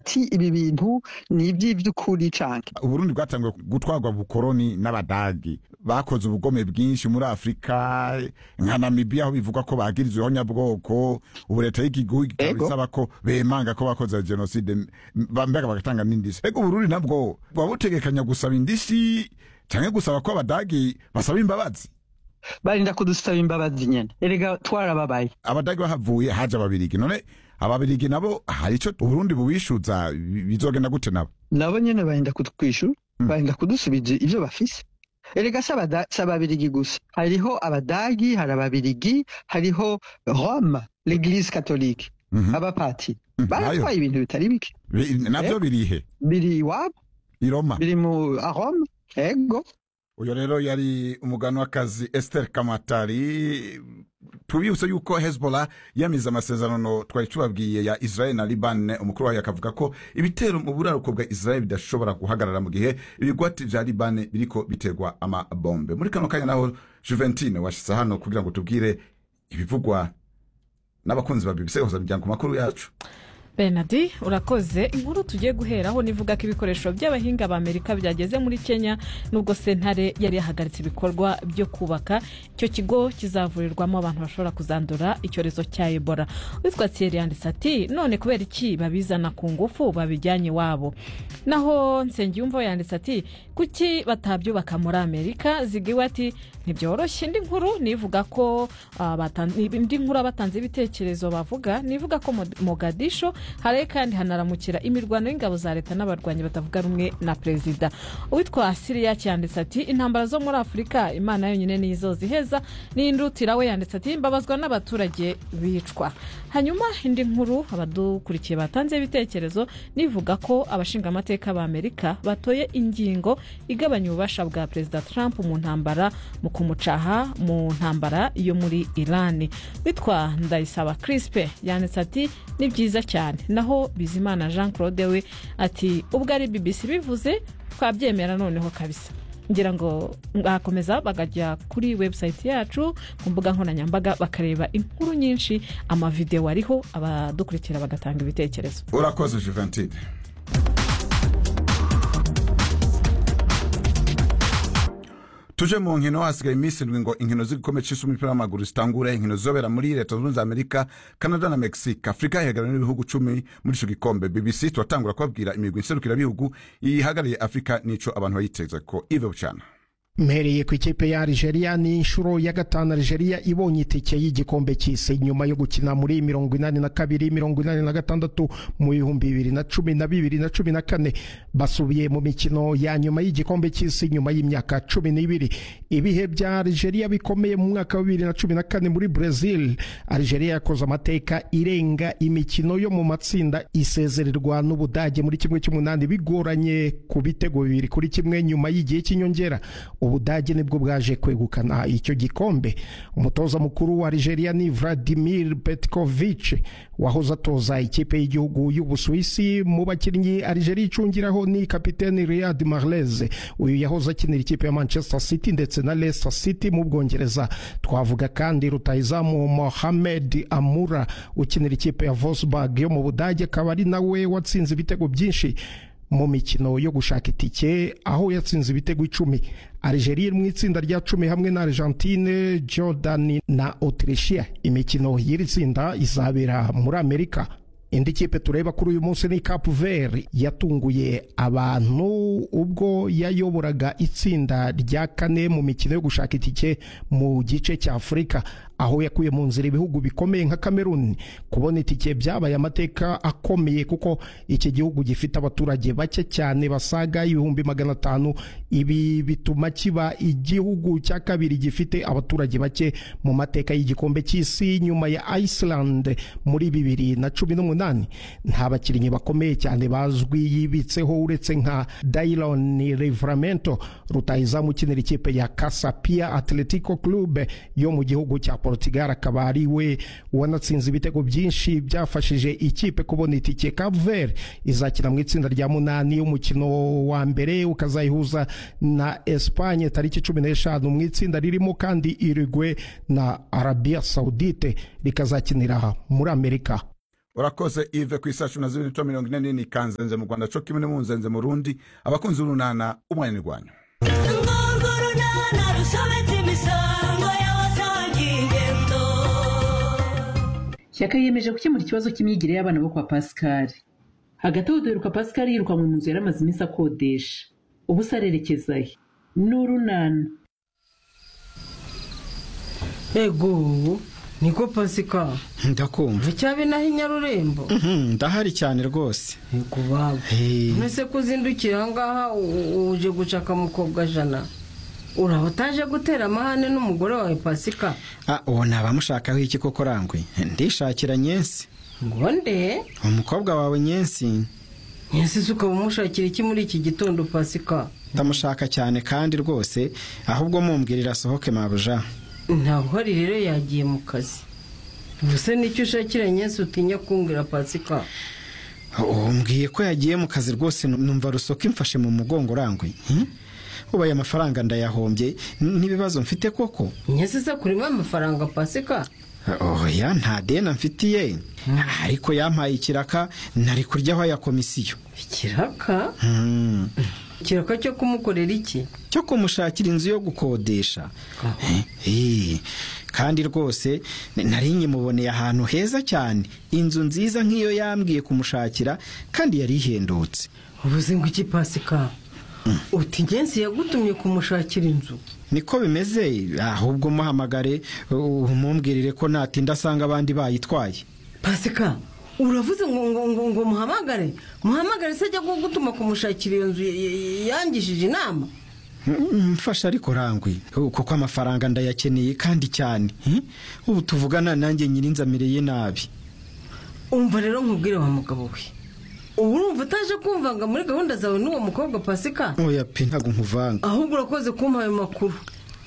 ati ibi bintu ni iby'iby'ukuri canke uburundi bwatanguye gutwarwa bukoroni n'abadagi bakoze ubugome bwinshi muri afurika nka namibiya aho bivugwa ko bagirizweho nyabwoko ubu leta y'igihugu ikaba Ego. isaba ko bemanga ko bakoze jenoside mbega bagatanga n'indishyi ego uburundi nabwo buba butegekanya gusaba indishyi canke gusaba ko abadagi basaba imbabazi barinda kudusaba imbabazi nyene erega twarababaye abadage bahavuye haje ababirigi none ababirigi nabo hari ico uburundi bubishuza bi- bizogenda gute nabo nabo nyene barinda kutwishyura barinda kudusubiza ivyo bafise erega si abada- si ababirigi gusa hariho abadagi hari ababirigi hariho rome l'eglise catholique Mhm. abapatiri Mhm, baratwaye ibintu bitari bike Bi- navyo birihe biri iwabo i roma biri mu a rome ego uyo rero yari umuganwakazi esther kamatari tubibutse yuko hezbollah yamize amasezerano twari tubabwiye ya israel na liban umukuru wayo akavuga ko ibitero mu buraruko bwa israel bidashobora guhagarara mu gihe ibigwati vya liban biriko biterwa amabombe muri kano kanya naho juventine washitse hano kugira ngo tubwire ibivugwa n'abakunzi ba bbc mpuzamuryango makuru yacu benadi urakoze inkuru tugiye guheraho nivuga ko ibikoresho by'abahinga ba amerika byageze muri kenya nubwo sentare yari yahagaritse ibikorwa byo kubaka icyo kigo kizavurirwamo abantu bashobora kuzandura icyorezo cya ebola witwa thierry yanditse ati none kubera iki babizana ku ngufu babijyanye iwabo naho nsengiyumva yanditse ati kuki batabyubaka muri amerika zigiwe ati ntibyoroshye indi nkuru nivuga ko ah, batan- indi nkuru abatanze ibitekerezo bavuga nivuga ko Mod- mogadisho haraye kandi hanaramukira imirwano y'ingabo za leta n'abarwanyi batavuga rumwe na perezida uwitwa siriya yanditse ati intambara zo muri afurika imana yonyine niyo izoziheza n'indutira we yanditse ati mbabazwa n'abaturage bicwa hanyuma indi nkuru abadukurikiye batanze ibitekerezo nivuga ko abashingamateka ba amerika batoye ingingo igabanya ububasha bwa perezida trump mu ntambara mu kumucaha mu ntambara yo muri irani witwa ndayisaba crispe yanditse ati ni byiza cyane naho bizimana jean claude we ati ubwo ari bbc bivuze twabyemera noneho kabisa ngira ngo bakomeza bakajya kuri website yacu ku mbuga nkoranyambaga bakareba inkuru nyinshi amavidewo ariho abadukurikira bagatanga ibitekerezo urakoze juventine tuje mu nkino hasigaye iminsi indwi ngo inkino z'igikombe c'isi umupira w'amaguru zitangure inkino zizobera muri leta zunze ubumwe za amerika canada na mexique afurika ihagarariwe n'ibihugu cumi muri ico gikombe bbc turatangura kubabwira imigwi nserukirabihugu ihagarariye afurika n'ico abantu bayiteze ko ive bucana mpereye ku ikipe ya Algeria ni inshuro ya gatanu Algeria ibonye itike y'igikombe cy'isi nyuma yo gukina muri mirongo inani na kabiri mirongo inani na gatandatu mu bihumbi bibiri na cumi na bibiri na cumi na kane basubiye mu mikino ya nyuma y'igikombe cy'isi nyuma y'imyaka cumi n'ibiri ibihe bya Algeria bikomeye mu mwaka wa bibiri na cumi na kane muri Brazil Algeria yakoze amateka irenga imikino yo mu matsinda isezererwa n'Ubudage muri kimwe cy'umunani bigoranye ku bitego bibiri kuri kimwe nyuma y'igihe cy'inyongera ubudage nibwo bwaje kwegukana icyo gikombe umutoza mukuru wa Algeria ni Vladimir Petkovic wahoze atoza ikipe y'igihugu y'Ubusuwisi mu bakinnyi Algeria icungiraho ni kapiteni Riyad Mahrez uyu yahoze akinira ikipe ya Manchester City ndetse na Leicester City mu Bwongereza twavuga kandi rutahizamu Mohamed Amura ukinira ikipe ya Wolfsburg yo mu Budage akaba ari nawe watsinze ibitego byinshi mu mikino yo gushaka itike aho yatsinze ibitego icumi Algeria iri mu itsinda rya cumi hamwe na Argentine Jordan na Autrichia imikino y'iri tsinda izabera muri Amerika indi kipe tureba kuri uyu munsi ni Cap Vert yatunguye abantu ubwo yayoboraga itsinda rya kane mu mikino yo gushaka itike mu gice cya Afurika aho yakuye mu nzira ibihugu bikomeye nka Cameroon kubona itike byabaye amateka akomeye kuko iki gihugu gifite abaturage bake cyane basaga ibihumbi magana atanu ibi bituma kiba igihugu cya kabiri gifite abaturage bake mu mateka y'igikombe cy'isi nyuma ya Iceland muri bibiri na cumi n'umunani nta bakinnyi bakomeye cyane bazwi yibitseho uretse nka Daylon Livramento rutahizamu ukinira ikipe ya Casapia Atletico Club yo mu gihugu cya Portugal akaba ari we wanatsinze ibitego byinshi byafashije ikipe kubona itike Cape Verde izakina mu itsinda rya munani umukino wa mbere ukazayihuza na Espagne tariki cumi n'eshanu mu itsinda ririmo kandi Uruguay na Arabia Saudite rikazakinira muri Amerika urakoze ive ku isaha cumi na zibiri n'ibice mirongo ine n'ine ikanzenze mu rwanda co kimwe n'imunzenze mu rundi abakunzi b'urunana umwanya n'irwanyu urwo runana rusobetse imisango y'abasangiye ingendo shyaka yiyemeje gukemura ikibazo cy'imyigire y'abana bo kwa pascal hagati aho duheruka pascal yirukanwe mu nzu yari amaze iminsi akodesha ubu se arerekezayo ni urunana ego niko pasika ndakumva icyabi naho inyarurembo Mhm, ndahari cyane rwose ego baba Eh, mbese ko uzindukira ahangaha u- uje gucaka mukobwa jana uraba utaje gutera amahane n'umugore wawe pasika ah, uwo ntaba amushakaho iki koko rangwe ndishakira nyensi ngo nde umukobwa wawe nyensi nyasize ukaba umushakira iki muri iki gitondo pasika ndamushaka cyane kandi rwose ahubwo mumbwirira asohoke mabuja ntabwo uhari rero yagiye mu kazi ubuse nicyo ushakira nyesi utinya kumbwira pasika uwo mbwiye ko yagiye mu kazi rwose nu- numva rusoka imfashe mu mugongo rangwe hmm? ubu aya mafaranga ndayahombye n- n'ibibazo mfite koko nyesi se kurimo amafaranga pasika oya nta deni mfitiye ariko yampaye ikiraka nari kuryaho aya komisiyo ikiraka Hmm. ikiraka cyo kumukorera iki cyo kumushakira inzu yo gukodesha Eh, kandi rwose n- nari nyimuboneye ahantu heza cyane inzu nziza nk'iyo yambwiye kumushakira kandi yari ihendutse ubuze ngo iki pasika uti ngenzi yagutumye kumushakira inzu niko bimeze ahubwo muhamagare u- umumbwirire ko natinda asanga abandi bayitwaye pasika uravuze ngo ngo ngo ngo muhamagare muhamagare se ajya gutuma kumushakira iyo nzu y- y- yangishije inama Mm, mfasha ariko rangwi Uh, kuko amafaranga ndayakeneye kandi cyane Hmm? ubu tuvugana nanjye nyirinzamireye nabi umva rero nkubwire wa mugabo we ubu urumva utaje kumvanga muri gahunda zawe n'uwo mukobwa pasika oya pe ntabwo nkuvanga ahubwo urakoze kumpa ayo makuru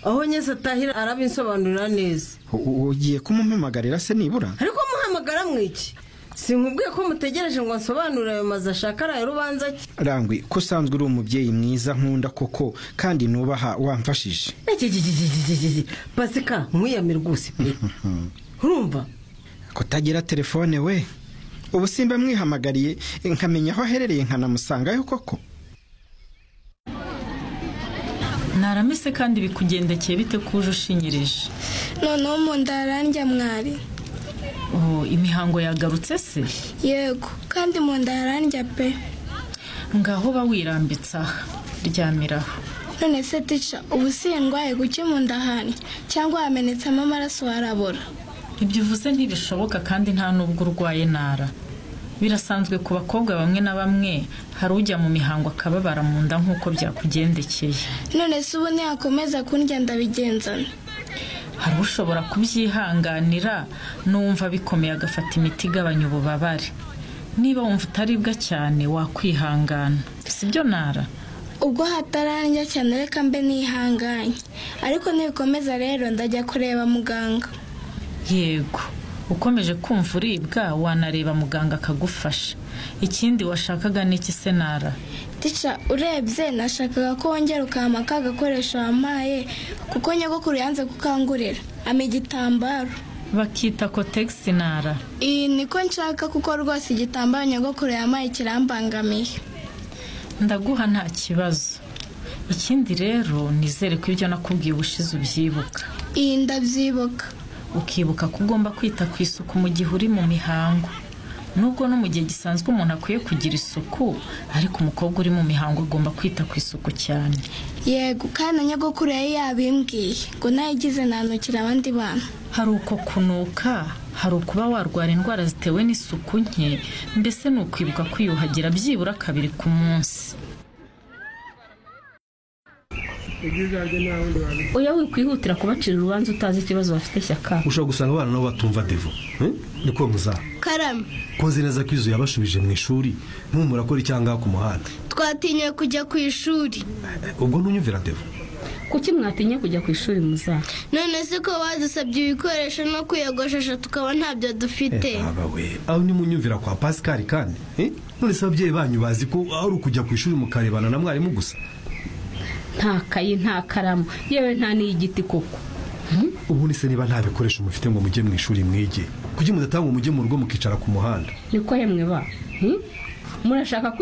aho nyese atahira arabinsobanurira neza U- u- ugiye kumumpamagarira se nibura ariko muhamagara mwiki sinkubwiye ko mutegereje ngo nsobanurire ayo mazu ashaka araye rubanza ki rangwi ko usanzwe uri umubyeyi mwiza nkunda koko kandi nubaha wamfashije Ekekekekekekeke. pasika nkwiyamira rwose pe urumva kutagira telefone we ubu simba mwihamagariye nkamenya aho aherereye nkanamusangayo koko ntaramese kandi bikugendekeye bite ko uje ushinyirije noneho mu nda harandya mwari Oh, imihango yagarutse se yego kandi mu nda harandya pe ngaho uba wirambitse aha ryamiraho none se tica ubu si ndwaye guke mu nda harandya cyangwa hamenetsemo amaraso harabora ibyo uvuze ntibishoboka kandi nta n'ubwo urwaye ntara birasanzwe ku bakobwa bamwe na bamwe hari ujya mu mihango akababara mu nda nk'uko byakugendekeye none se ubu ntiyakomeza kundya ndabigenzana hari ushobora kubyihanganira n'uwumva bikomeye agafata imiti igabanya ububabare niba wumva utaribwa cyane wakwihangana si byo ntara ubwo hatarandya cyane reka mbe nihanganye ariko nibikomeza rero ndajya kureba muganga yego ukomeje kumva uribwa wanareba muganga akagufasha ikindi washakaga ni iki se nara tica urebye nashakaga ko wongera ukampa ka gakoresho wampaye kuko nyogokuru yanze kukangurira ama igitambaro bakita kotegisi nara iyi niko nshaka kuko rwose igitambaro nyogokuru yamaye kirambangamiye ndaguha nta kibazo ikindi rero nizere ko ibyo nakubwiye ubushize ubyibuka iyi ndabyibuka ukibuka ko ugomba kwita ku isuku mu gihe uri mu mihango nubwo no mu gihe gisanzwe umuntu akwiye kugira isuku ariko umukobwa uri mu mihango agomba kwita ku isuku cyane yego kandi na nyogokuru yari yabimbwiye ngo nayigize nanukira abandi bantu hari uko kunuka hari ukuba warwara indwara zitewe n'isuku nke mbese ni ukwibuka kwiyuhagira byibura kabiri ku munsi oya wikwihutira kubacira urubanza utazi ikibazo bafite shyaka ushobora gusanga abana nabo batumva devo eh? niko muzaha karame koze neza ko izu yabashubije mu ishuri nkubu murakora icyangaha ku muhanda twatinye kujya ku ishuri Eh, ubwo ntunyumvira devo kuki mwatinye kujya ku ishuri muzaha none se ko badusabye ibikoresho no kwiyogoshesha tukaba ntabyo dufite aba we aho ntimunyumvira kwa pasikari kandi eh? none se ababyeyi banyu bazi ko ari ukujya ku ishuri mukarebana na mwarimu gusa nta kayi nta karamu yewe nta n'iy'igiti koko ubundi se niba nta bikoresho mufite ngo mujye mu ishuri mwige kuki mudatanga umujye mu rugo mukicara ku muhanda niko hemwe ba Hmm? murashaka kwigira